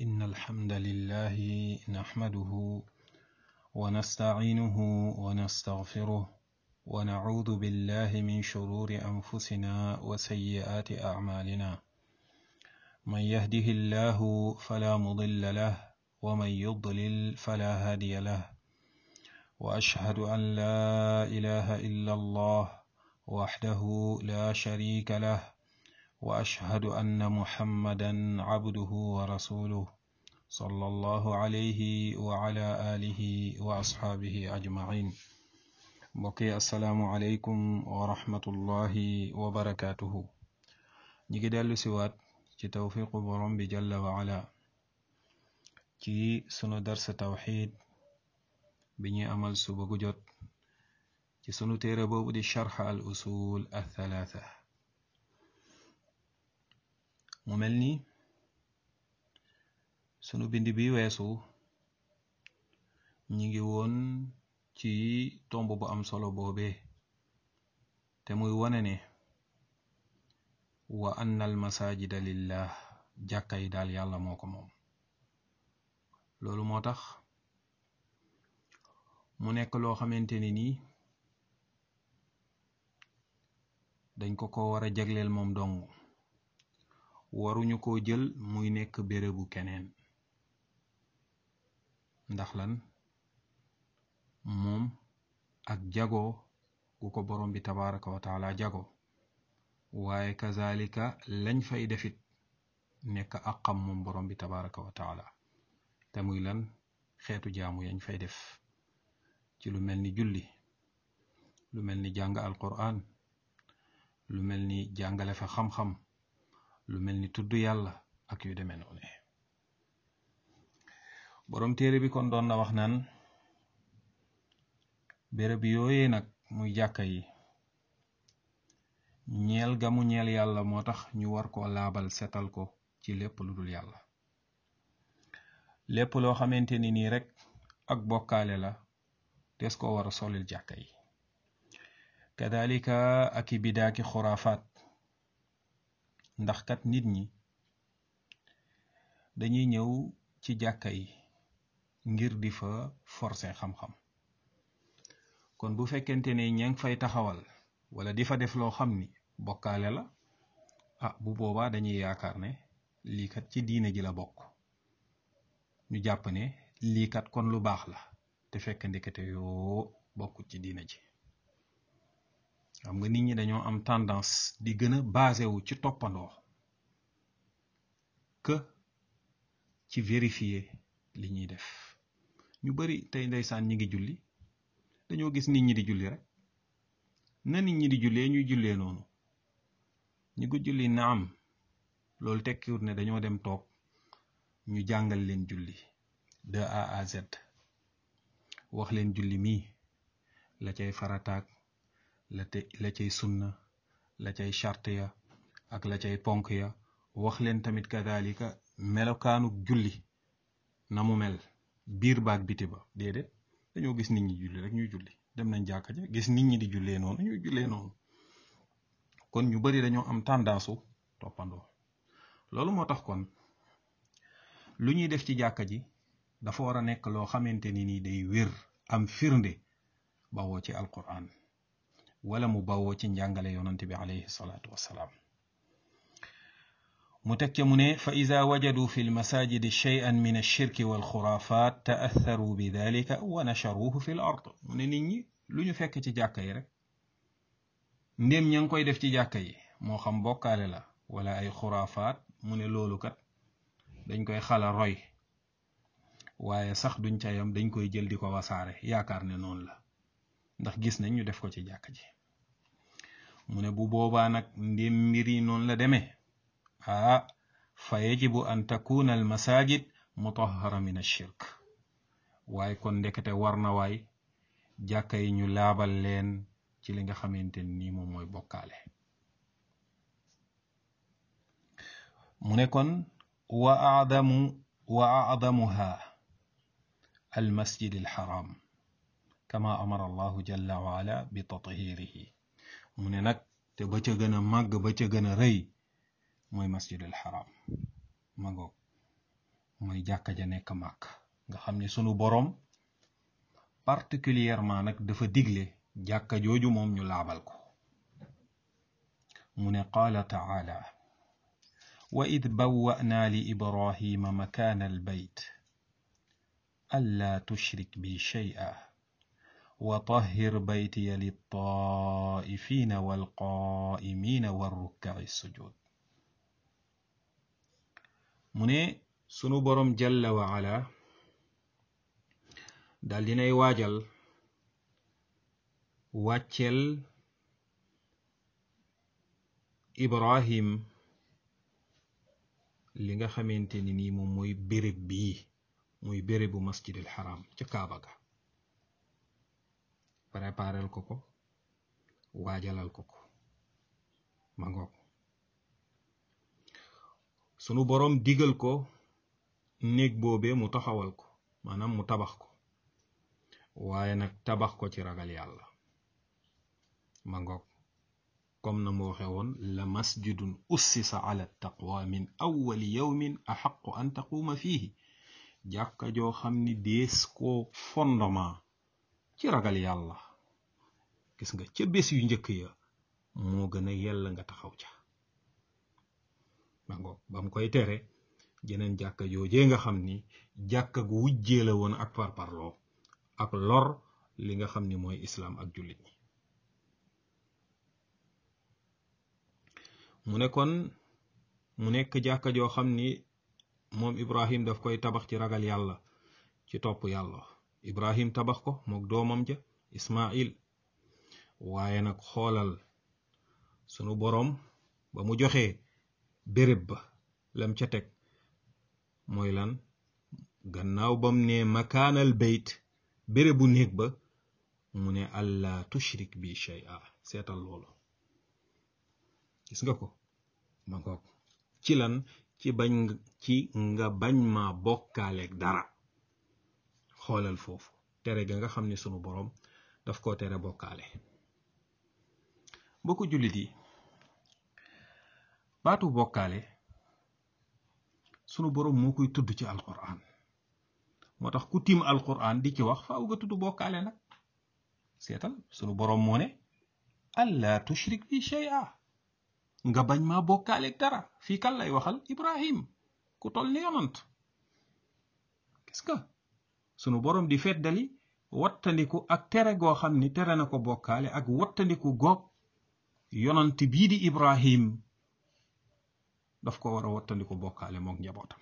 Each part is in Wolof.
إن الحمد لله نحمده ونستعينه ونستغفره ونعوذ بالله من شرور أنفسنا وسيئات أعمالنا من يهده الله فلا مضل له ومن يضلل فلا هادي له وأشهد أن لا إله إلا الله وحده لا شريك له واشهد ان محمدا عبده ورسوله صلى الله عليه وعلى اله واصحابه اجمعين mbokki asalaamualeykum wa rahmatullahi wa barakaatuhu ñi ngi dellu siwaat ci tawfiqu borom bi jalla wa ala ci sunu darsa tawxid bi ñuy amal suba gu jot ci sunu téere boobu di charx al usul al thalatha mu mel ni sunu bind bi weesu ñi ngi woon ci tomb bu am solo boobee te muy wone ne wa anna al masajida lillah jàkka yi daal yàlla moo ko moom loolu moo tax mu nekk loo xamante ni nii dañ ko ko war a jagleel moom dong waruñu ko jël muy nekk bérébu keneen ndax lan moom ak jago gu ko borom bi tabaraka wa taala jago waaye kazalika lañ fay defit nekk ak xam moom borom bi tabaraka wa taala te muy lan xeetu jaamu yañ fay def ci lu mel ni julli lu mel ni jàng alquran lu mel ni jàngale fa xam-xam lu mel ni tudd yàlla ak yu demee noonu boroom téere bi kon doon na wax naan béréb yooyee nag muy jàkka yi ñeel gamu ñeel yàlla moo tax ñu war koo laabal setal ko ci lépp lu dul yàlla lépp loo xamante ni nii rek ak bokkaale la des ko war a solil jàkka yi kadalika ak i bidaaki xuraafaat ndax kat nit ñi dañuy ñëw ci jàkka yi ngir di fa forcer xam-xam kon bu fekkente ne ña ngi fay taxawal wala di fa def loo xam ni bokkaale la ah bu boobaa dañuy yaakaar ne lii kat ci diine ji la bokk ñu jàpp ne lii kat kon lu baax la te fekk ndekete yoo bokkut ci diine ji xam nga nit ñi dañoo am tendance di gën a basé wu ci toppandoo que ci vérifier li ñuy def ñu bari tey ndeysaan ñi ngi julli dañoo gis nit ñi di julli rek na nit ñi di jullee ñuy jullee noonu ñi ko julli na am loolu tekkiwut ne dañoo dem toog ñu jàngal leen julli de A à Z wax leen julli mii la cay farataak la te la cay sunna la cay charte ya ak la cay ponk ya wax leen tamit kadalika melokaanuk julli na mu mel biir baag biti ba déedéet dañoo gis nit ñi julli rek ñuy julli dem nañ jàkka ja gis nit ñi di jullee noonu ñuy jullee noonu kon ñu bari dañoo am tendance toppandoo loolu moo tax kon lu ñuy def ci jàkka ji dafa war a nekk loo xamante ni nii day wér am firnde bawoo ci alquran wala mu bawoo ci njàngale yonante bi alayhi salaatu wassalaam mu teg ca mu ne fa ida wajadu fi lmasajidi cheyan min alshirki walxurafat taatharu bi dalika wa nacharuhu fi l ard mu ne nit ñi lu ñu fekk ci jàkka yi rek ndéem ña ngi koy def ci jàkka yi moo xam bokkaale la wala ay xuraafaat mu ne loolu kat dañ koy xala roy waaye sax duñ ca yam dañ koy jël di ko wasaare yaakaar ne noonu la ndax gis nañ ñu def ko ci jàkka ji mu ne bu boobaa nag ndéem mbir yi noonu la demee ah fa yajibu an takuna al masajid mutahara min ashirk waaye kon ndekete war na waay jàkka yi ñu laabal leen ci li nga xamante ni moom mooy bokkaale mu ne kon wa adamu wa adamuha al masjid al haram kama amara allahu jalla wa ala bi tathirihi mu ne nag te ba ca gën a màgg ba ca gën a rëy mooy masjidul haram ma ngoog mooy jàkka ja nekk màkk nga xam ne sunu boroom particulièrement nag dafa digle jàkka jooju moom ñu laabal ko mu ne qaala taala wa id bawwa'naa li ibrahima makaana albayt allaa tushrik bi shay'a wa tahhir baytiya littaa'ifina walqaa'imina warrukka'i sujud mu ne sunu boroom jalla wa ala dal dinay waajal wàccel ibrahim li nga xamante ni nii moom mooy béréb bii muy bérébu masjidil haram ca kaaba ga préparel ko ko waajalal ko ko ma ngoog sunu boroom digal ko néeg boobee mu taxawal ko maanaam mu tabax ko waaye nag tabax ko ci ragal yàlla ma ngoog comme na mu waxe woon la masjidun ussisa ala taqwa min awwali yawmin axaqu an taquuma fiihi jàkka joo xam ni dees koo fondement ci ragal yàlla gis nga ca bés yu njëkk ya moo gën a yell nga taxaw ca ma ngoog ba mu koy tere jeneen jàkka joojee nga xam ni jàkka gu wujjee la woon ak parparloo ak lor li nga xam ni mooy islaam ak jullit ñi mu ne kon mu nekk jàkka joo xam ni moom ibrahim daf koy tabax ci ragal yàlla ci topp yàlla ibrahim tabax ko mook doomam ja ismail waaye nag xoolal sunu boroom ba mu joxee béréb ba lam ca teg mooy lan gannaaw bam ne makaanal bayt bérébu néeg ba mu ne allah tushrik bi shay'a seetal loolu gis nga ko ma ngoog ci lan ci bañ ci nga bañ ma bokkaaleeg dara xoolal foofu tere ga nga xam ne sunu boroom daf koo tere bokkaale mbokku jullit yi baatu bokkaale sunu boroom moo koy tudd ci alquran moo tax ku tiim alquran di ci wax faaw nga tudd bokkaale nag seetal sunu boroom moo ne allah tushrik bi shay'a nga bañ maa bokkaaleeg dara fii kan lay waxal ibrahim ku tol ni yonant gis nga sunu boroom di feddali wattandiku ak tere goo xam ni tere na ko bokkaale ak wattandiku goog yonant bii di ibrahim daf ko war a wattandiku bokkaale mook njabootam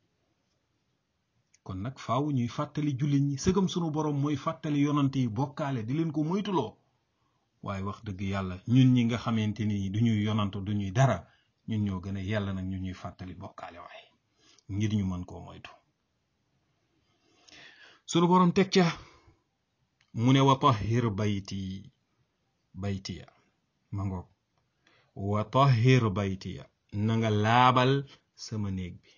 kon nag faaw ñuy fàttali jullit ñi sëgam sunu boroom mooy fàttali yonant yi bokkaale di leen ko moytuloo waaye wax dëgg yàlla ñun ñi nga xamante ni du ñuy yonant du ñuy dara ñun ñoo gën a yàlla nag ñu ñuy fàttali bokkaale waaye ngir ñu mën koo moytu sunu boroom teg ca mu ne wa tahhir bayti baytiya ma ngoog wa tahhir baytiya na nga laabal sama néeg bi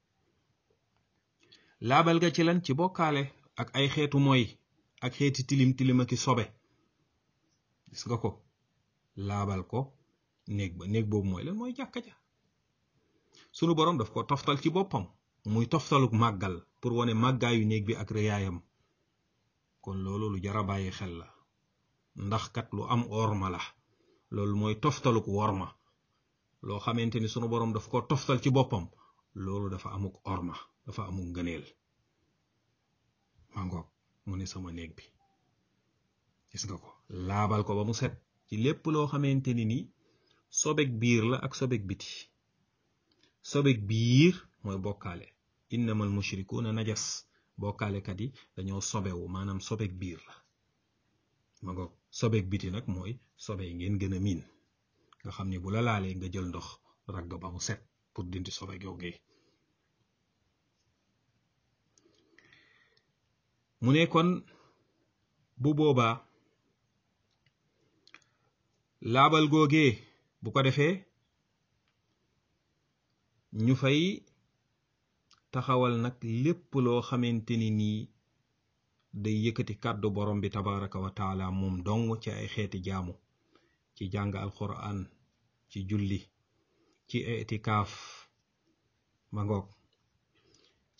laabal ga ci lan ci bokkaale ak ay xeetu mooy ak xeeti tilim tilima ki sobe gis nga ko laabal ko néeg ba néeg boobu mooy lan mooy jàkka ja sunu boroom daf ko toftal ci boppam muy toftaluk màggal pour wane màggaayu néeg bi ak rëyaayam kon loolu lu jara bàyyi xel la ndax kat lu am orma la loolu mooy toftaluk worma loo xamante ni sunu boroom daf ko toftal ci boppam loolu dafa amuk orma dafa amuk ngëneel mangoog mu ne sama néeg bi gis nga ko laabal ko ba mu set ci lépp loo xamante ni ni sobek biir la ak sobek biti sobek biir mooy bokkaale innamal mushrikuuna najas bokkaalekat yi dañoo sobewu maanaam sobek biir la ma ngoog sobek biti nag mooy sobe yi ngeen gën a miin nga xam ni bu la laalee nga jël ndox ragg ba mu set pour dindi sobe googee mu ne kon bu boobaa laabal googee bu ko defee ñu fay taxawal nag lépp loo xamante ni nii day yëkkati kàddu borom bi tabaraka wa taala moom dong ci ay xeeti jaamu ci jàng alquran ci julli ci itikaaf ma ngoog ci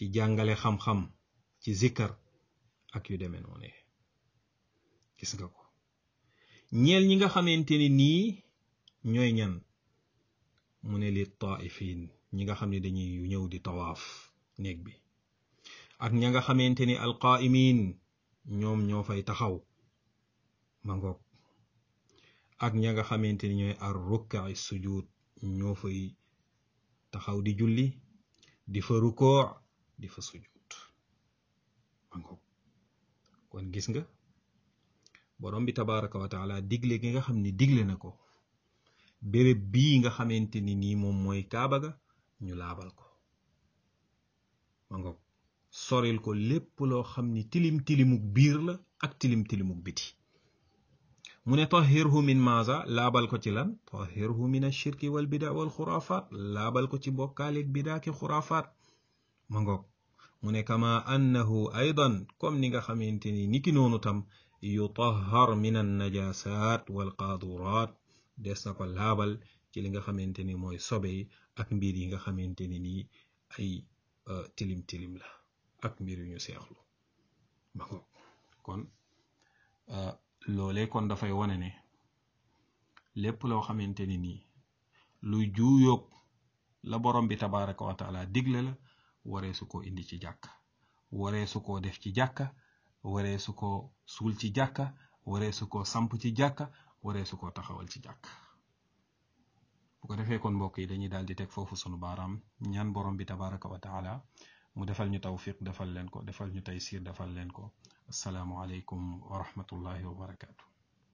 ci jàngale xam-xam ci zikkar ak yu demee noonu gis nga ko ñeel ñi nga xamante ni nii ñooy ñan mu ne li taifin ñi nga xam ne dañuy ñëw di tawaaf néeg bi ak ña nga xamante ni alqaimin ñoom ñoo fay taxaw ma ngoog ak ña nga xamante ni ñooy ar rukkaay sujud ñoo fay taxaw di julli di fa rukoo di fa sujud ma ngoog kon gis nga borom bi tabaraka wa taala digle gi nga xam ni digle na ko béréb bii nga xamante ni nii moom mooy kaaba ga ñu laabal ko ma ngoog soril ko lépp loo xam ni tilim tilimuk biir la ak tilim tilimuk biti mu ne tahirhu min maza laabal ko ci lan tahirhu min ashirki wal bida wal xuraafaat laabal ko ci bokkaaleeg bidaa ki xuraafaat ma ngoog mu ne kama annahu aydan comme ni nga xamante ni niki noonu tam yutahhar min an najasat wal qaaduraat des na ko laabal ci li nga xamante ni mooy sobe yi ak mbir yi nga xamante ni nii ay tilim tilim la ak mbir yu ñu seexlu ma ngoog kon loolee kon dafay wane ne lépp loo xamante ni nii luy juuyoog la borom bi tabaraka wa taala digle la waree su ko indi ci jàkka waree su ko def ci jàkka waree su ko suul ci jàkka waree su ko samp ci jàkka waree su ko taxawal ci jàkka bu ko defee kon mbokk yi dañuy daal di teg foofu sunu baaraam ñaan borom bi tabaraka wa taala mu defal ñu tawfiq defal leen ko defal ñu taysir defal leen ko asalaamu aleykum wa rahmatullahi wa barakaatu